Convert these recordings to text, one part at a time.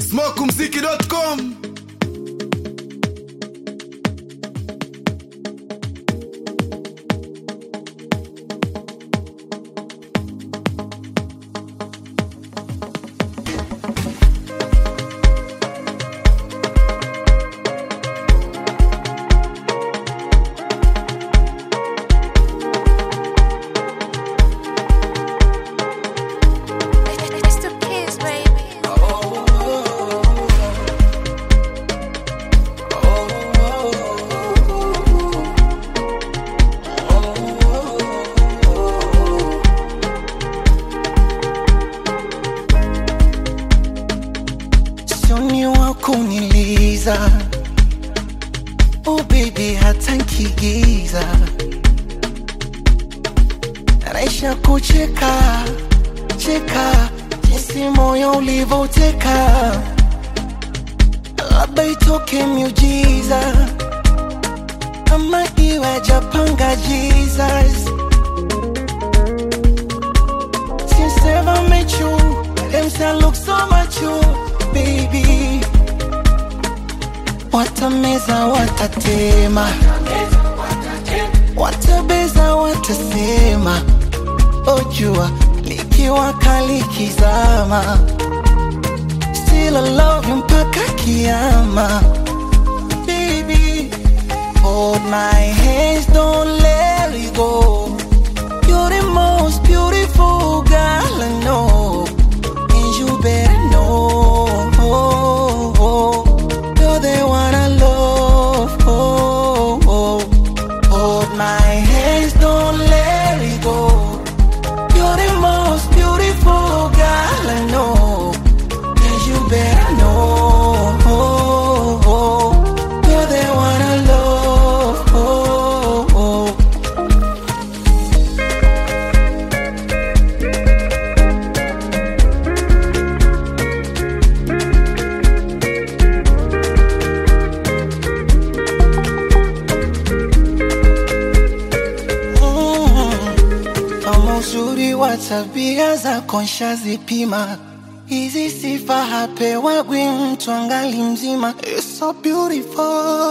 smokumziki.com It's the kids, baby. Sioni wa kuniliza Oh baby hata nkigiza Naisha kucheka cheka Jinsi moyo ulivoteka Labda itoke miujiza Ama iwe japanga Jesus Since ever met you, them say I look so much you, baby. Watameza, watatema, watabeza, watasema, ojua likiwaka likizama, still I love you mpaka kiama, baby. Hold my hands, don't let it go. You're the most beautiful girl I know, and you better know. You're the one I love. Hold my hands, don't let it go. You're the most beautiful girl I know, and you better know. You're the one I love. Mm. Kama uzuri wa tabia zako nshazipima, hizi sifa hapewagwi mtu angali mzima. You're so beautiful,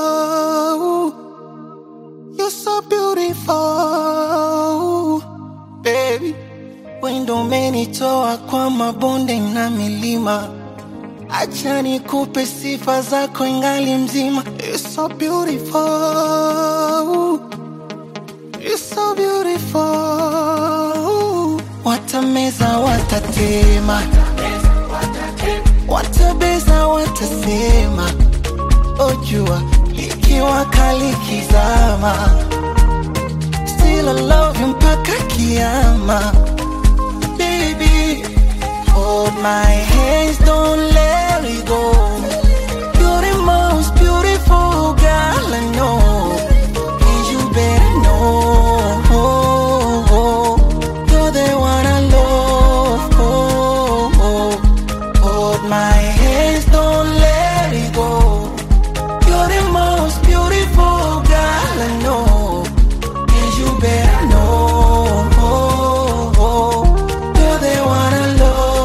you're so beautiful baby. Wendo umenitoa kwa mabonde na milima, acha nikupe sifa zako ingali mzima. You're so beautiful You're so beautiful. Watameza, watatema, watabeza, watasema, ojua likiwaka likizama, still I love you mpaka kiama, baby. Hold my hands, don't let it go. You're the most beautiful girl I know. And you better know You're the one I love Hold my hands, don't let it go You're the most beautiful girl I know And you better know You're the one I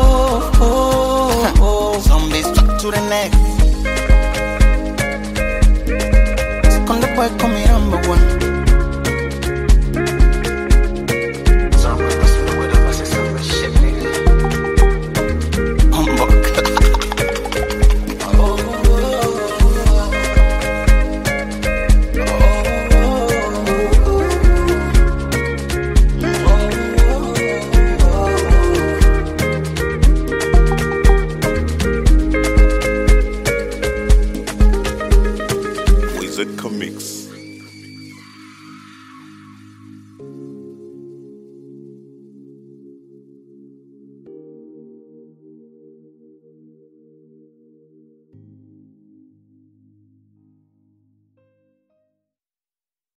love Zombies stuck to the neck Con the boy call me number one Humbug. Wizard Comics.